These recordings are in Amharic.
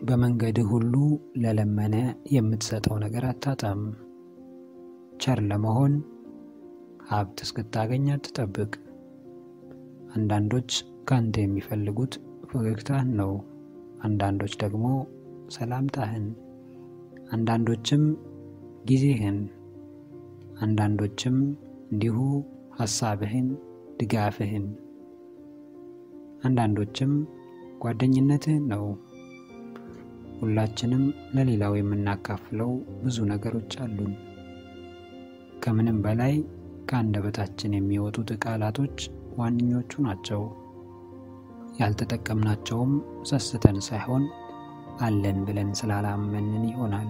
በመንገድህ ሁሉ ለለመነ የምትሰጠው ነገር አታጣም። ቸር ለመሆን ሀብት እስክታገኝ አትጠብቅ። አንዳንዶች ካንተ የሚፈልጉት ፈገግታህን ነው። አንዳንዶች ደግሞ ሰላምታህን፣ አንዳንዶችም ጊዜህን፣ አንዳንዶችም እንዲሁ ሐሳብህን፣ ድጋፍህን፣ አንዳንዶችም ጓደኝነትህን ነው። ሁላችንም ለሌላው የምናካፍለው ብዙ ነገሮች አሉን። ከምንም በላይ ከአንደበታችን የሚወጡት ቃላቶች ዋነኞቹ ናቸው። ያልተጠቀምናቸውም ሰስተን ሳይሆን አለን ብለን ስላላመንን ይሆናል።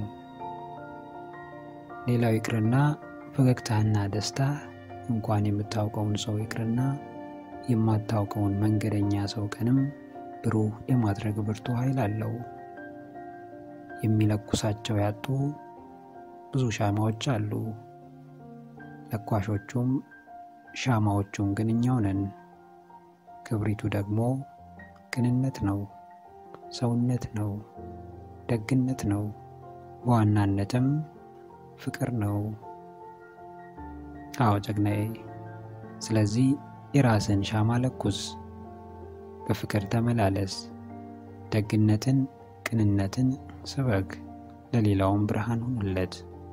ሌላው ይቅርና ፈገግታህና ደስታ እንኳን የምታውቀውን ሰው ይቅርና የማታውቀውን መንገደኛ ሰው ቀንም ብሩህ የማድረግ ብርቱ ኃይል አለው። የሚለኩሳቸው ያጡ ብዙ ሻማዎች አሉ። ለኳሾቹም ሻማዎቹም ግን እኛው ነን። ክብሪቱ ደግሞ ቅንነት ነው፣ ሰውነት ነው፣ ደግነት ነው፣ በዋናነትም ፍቅር ነው። አዎ ጀግናዬ፣ ስለዚህ የራስን ሻማ ለኩስ፣ በፍቅር ተመላለስ፣ ደግነትን፣ ቅንነትን ስበክ፣ ለሌላውም ብርሃን ሁንለት።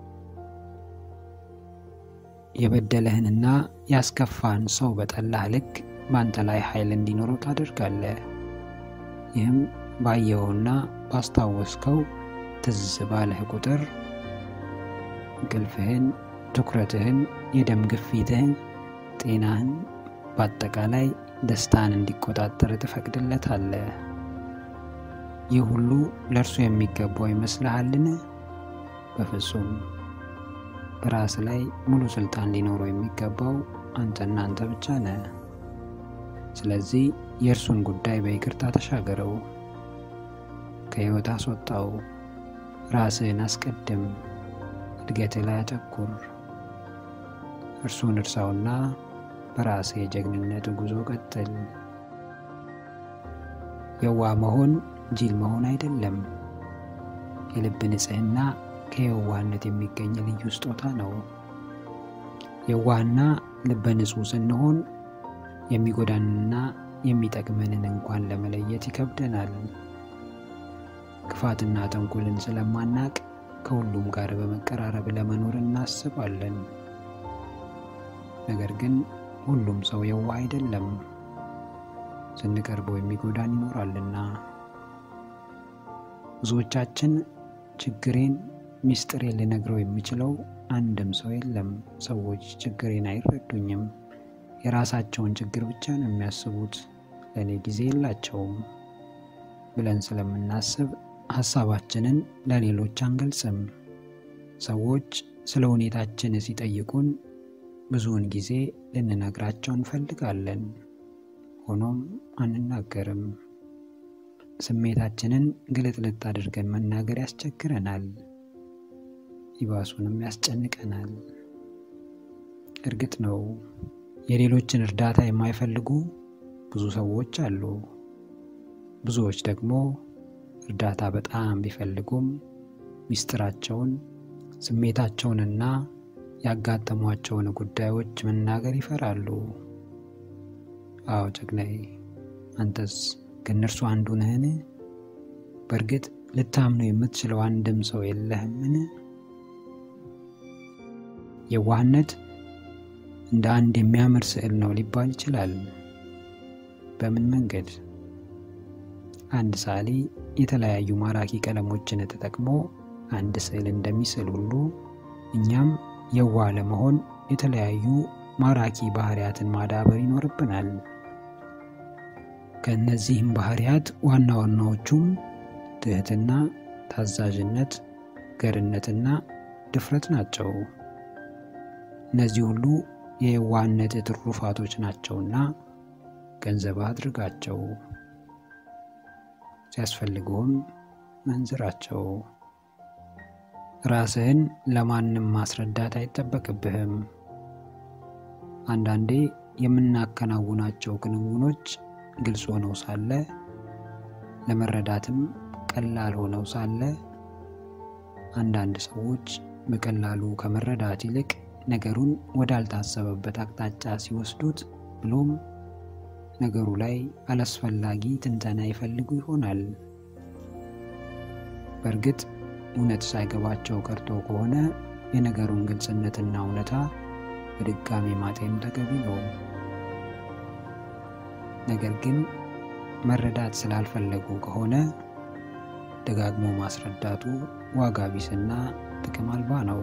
የበደለህንና ያስከፋህን ሰው በጠላህ ልክ በአንተ ላይ ኃይል እንዲኖረው ታደርጋለህ። ይህም ባየኸውና ባስታወስከው ትዝ ባለህ ቁጥር እንቅልፍህን፣ ትኩረትህን፣ የደም ግፊትህን፣ ጤናህን፣ በአጠቃላይ ደስታን እንዲቆጣጠር ትፈቅድለታለህ። ይህ ሁሉ ለእርሱ የሚገባው ይመስልሃልን? በፍጹም። በራስ ላይ ሙሉ ስልጣን ሊኖረው የሚገባው አንተና አንተ ብቻ ነህ። ስለዚህ የእርሱን ጉዳይ በይቅርታ ተሻገረው፣ ከሕይወት አስወጣው፣ ራስህን አስቀድም፣ እድገትህ ላይ አተኩር። እርሱን እርሳውና በራስህ የጀግንነት ጉዞ ቀጥል። የዋህ መሆን ጅል መሆን አይደለም። የልብ ንጽሕና ከየዋህነት የሚገኝ ልዩ ስጦታ ነው። የዋህና ልበ ንጹሕ ስንሆን የሚጎዳንንና የሚጠቅመንን እንኳን ለመለየት ይከብደናል። ክፋትና ተንኮልን ስለማናቅ ከሁሉም ጋር በመቀራረብ ለመኖር እናስባለን። ነገር ግን ሁሉም ሰው የዋህ አይደለም፣ ስንቀርበው የሚጎዳን ይኖራልና። ብዙዎቻችን ችግሬን ሚስጥሬን ልነግረው የሚችለው አንድም ሰው የለም፣ ሰዎች ችግሬን አይረዱኝም፣ የራሳቸውን ችግር ብቻ ነው የሚያስቡት፣ ለእኔ ጊዜ የላቸውም ብለን ስለምናስብ ሀሳባችንን ለሌሎች አንገልጽም። ሰዎች ስለ ሁኔታችን ሲጠይቁን ብዙውን ጊዜ ልንነግራቸው እንፈልጋለን፣ ሆኖም አንናገርም። ስሜታችንን ግልጥልጥ አድርገን መናገር ያስቸግረናል፣ ይባሱንም ያስጨንቀናል። እርግጥ ነው የሌሎችን እርዳታ የማይፈልጉ ብዙ ሰዎች አሉ። ብዙዎች ደግሞ እርዳታ በጣም ቢፈልጉም ሚስጥራቸውን፣ ስሜታቸውንና ያጋጠሟቸውን ጉዳዮች መናገር ይፈራሉ። አዎ ጀግናዬ፣ አንተስ ከእነርሱ አንዱ ነህን? በእርግጥ ልታምነው የምትችለው አንድም ሰው የለህምን? የዋህነት እንደ አንድ የሚያምር ስዕል ነው ሊባል ይችላል። በምን መንገድ? አንድ ሰዓሊ የተለያዩ ማራኪ ቀለሞችን ተጠቅሞ አንድ ስዕል እንደሚስል ሁሉ እኛም የዋህ ለመሆን የተለያዩ ማራኪ ባህሪያትን ማዳበር ይኖርብናል። ከእነዚህም ባህሪያት ዋና ዋናዎቹም ትህትና፣ ታዛዥነት፣ ገርነትና ድፍረት ናቸው። እነዚህ ሁሉ የየዋህነት ትሩፋቶች ናቸውና ገንዘብ አድርጋቸው፣ ሲያስፈልግሁም መንዝራቸው። ራስህን ለማንም ማስረዳት አይጠበቅብህም። አንዳንዴ የምናከናውናቸው ክንውኖች ግልጽ ሆነው ሳለ ለመረዳትም ቀላል ሆነው ሳለ አንዳንድ ሰዎች በቀላሉ ከመረዳት ይልቅ ነገሩን ወዳልታሰበበት አቅጣጫ ሲወስዱት ብሎም ነገሩ ላይ አላስፈላጊ ትንተና ይፈልጉ ይሆናል። በእርግጥ እውነት ሳይገባቸው ቀርቶ ከሆነ የነገሩን ግልጽነትና እውነታ በድጋሚ ማጤኑ ተገቢ ነው። ነገር ግን መረዳት ስላልፈለጉ ከሆነ ደጋግሞ ማስረዳቱ ዋጋ ቢስና ጥቅም አልባ ነው።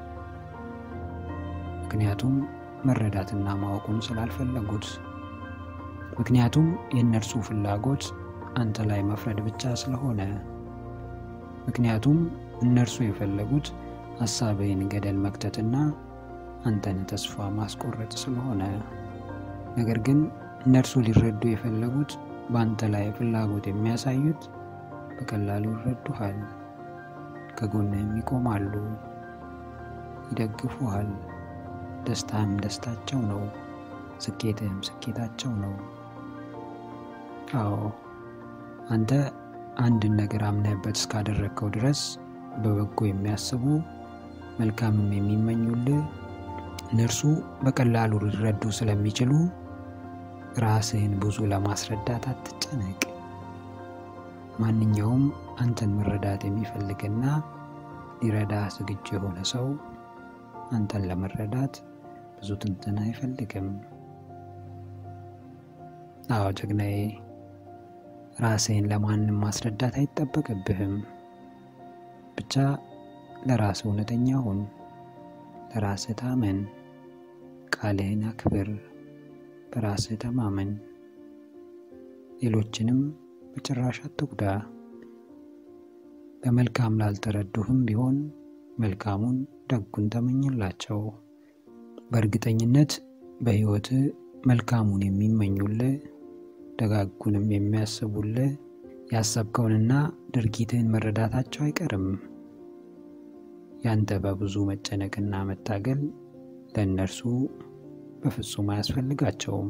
ምክንያቱም መረዳትና ማወቁን ስላልፈለጉት፣ ምክንያቱም የእነርሱ ፍላጎት አንተ ላይ መፍረድ ብቻ ስለሆነ፣ ምክንያቱም እነርሱ የፈለጉት ሐሳብህን ገደል መክተትና አንተን ተስፋ ማስቆረጥ ስለሆነ፣ ነገር ግን እነርሱ ሊረዱ የፈለጉት በአንተ ላይ ፍላጎት የሚያሳዩት በቀላሉ ይረዱሃል፣ ከጎንህም ይቆማሉ፣ ይደግፉሃል። ደስታህም ደስታቸው ነው፣ ስኬትህም ስኬታቸው ነው። አዎ አንተ አንድን ነገር አምነህበት እስካደረግከው ድረስ በበጎ የሚያስቡ መልካምም የሚመኙልህ እነርሱ በቀላሉ ሊረዱ ስለሚችሉ ራስህን ብዙ ለማስረዳት አትጨነቅ። ማንኛውም አንተን መረዳት የሚፈልግና ሊረዳህ ዝግጁ የሆነ ሰው አንተን ለመረዳት ብዙ ትንተና አይፈልግም። አዎ ጀግናዬ፣ ራስህን ለማንም ማስረዳት አይጠበቅብህም። ብቻ ለራስህ እውነተኛ ሁን፣ ለራስህ ታመን፣ ቃልህን አክብር፣ በራስህ ተማመን፣ ሌሎችንም በጭራሽ አትጉዳ። በመልካም ላልተረዱህም ቢሆን መልካሙን ደጉን ተመኝላቸው። በእርግጠኝነት በሕይወትህ መልካሙን የሚመኙልህ ደጋጉንም የሚያስቡልህ ያሰብከውንና ድርጊትህን መረዳታቸው አይቀርም። ያንተ በብዙ መጨነቅና መታገል ለእነርሱ በፍጹም አያስፈልጋቸውም።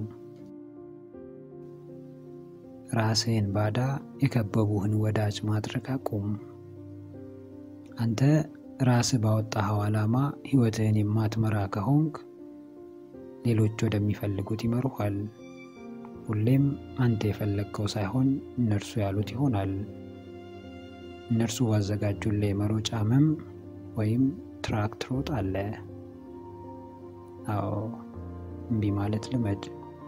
ራስህን ባዳ የከበቡህን ወዳጅ ማድረግ አቁም። አንተ ራስህ ባወጣኸው ዓላማ ሕይወትህን የማትመራ ከሆንክ ሌሎች ወደሚፈልጉት ይመሩሃል። ሁሌም አንተ የፈለግከው ሳይሆን እነርሱ ያሉት ይሆናል። እነርሱ ባዘጋጁልህ የመሮጫ መም ወይም ትራክ ትሮጣለህ። አዎ እምቢ ማለት ልመድ።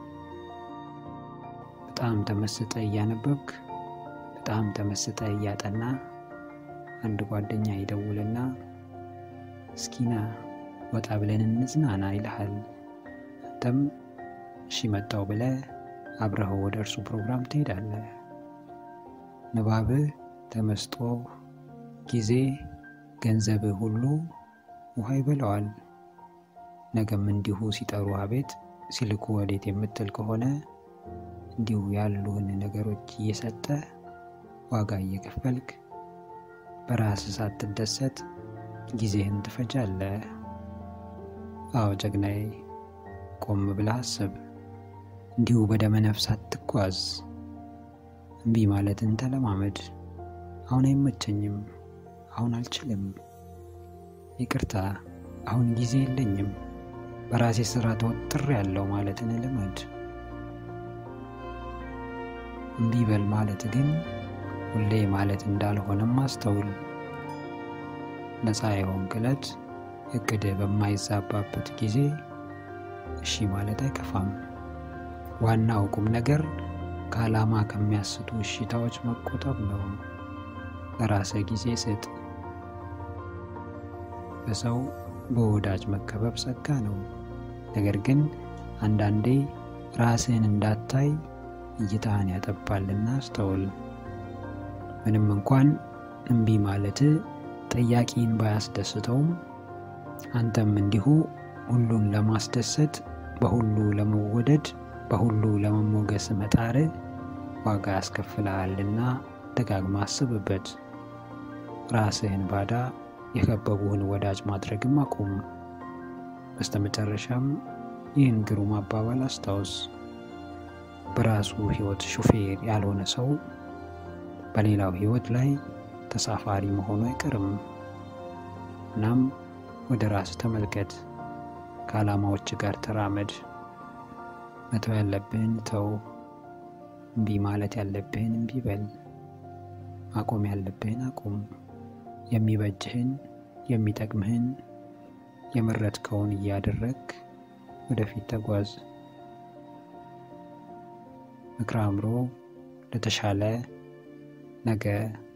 በጣም ተመስጠ እያነበብክ በጣም ተመስጠ እያጠና አንድ ጓደኛ ይደውልና እስኪና ወጣ ብለን እንዝናና ይልሃል። አንተም እሺ መጣው ብለህ አብረኸው ወደ እርሱ ፕሮግራም ትሄዳለህ። ንባብህ፣ ተመስጦ፣ ጊዜ፣ ገንዘብህ ሁሉ ውሃ ይበላዋል። ነገም እንዲሁ ሲጠሩ አቤት ሲልኩ ወዴት የምትል ከሆነ እንዲሁ ያሉህን ነገሮች እየሰጠ ዋጋ እየከፈልክ በራስህ ሳትደሰት ጊዜህን ትፈጃለህ። አዎ ጀግናዬ፣ ቆም ብለህ አስብ። እንዲሁ በደመ ነፍስ አትጓዝ። እምቢ ማለትን ተለማመድ። አሁን አይመቸኝም፣ አሁን አልችልም፣ ይቅርታ፣ አሁን ጊዜ የለኝም፣ በራሴ ስራ ተወጥር ያለው ማለትን ልመድ። እምቢ በል ማለት ግን ሁሌ ማለት እንዳልሆነም አስተውል። ነፃ የሆንክ ዕለት እቅድህ በማይዛባበት ጊዜ እሺ ማለት አይከፋም። ዋናው ቁም ነገር ከዓላማ ከሚያስቱ እሽታዎች መቆጠብ ነው። ለራስህ ጊዜ ስጥ። በሰው በወዳጅ መከበብ ጸጋ ነው። ነገር ግን አንዳንዴ ራስህን እንዳታይ እይታህን ያጠባልና አስተውል። ምንም እንኳን እምቢ ማለትህ ጠያቂን ባያስደስተውም አንተም እንዲሁ ሁሉን ለማስደሰት በሁሉ ለመወደድ በሁሉ ለመሞገስ መጣር ዋጋ ያስከፍልሃልና ደጋግማ አስብበት። ራስህን ባዳ የከበቡህን ወዳጅ ማድረግም አቁም። በስተመጨረሻም ይህን ግሩም አባባል አስታውስ። በራሱ ሕይወት ሹፌር ያልሆነ ሰው በሌላው ሕይወት ላይ ተሳፋሪ መሆኑ አይቀርም። እናም ወደ ራስ ተመልከት፣ ከዓላማዎች ጋር ተራመድ። መተው ያለብህን ተው፣ እምቢ ማለት ያለብህን እምቢ በል፣ ማቆም ያለብህን አቁም። የሚበጅህን የሚጠቅምህን የመረጥከውን እያደረግ ወደፊት ተጓዝ። ምክረ አእምሮ ለተሻለ ነገ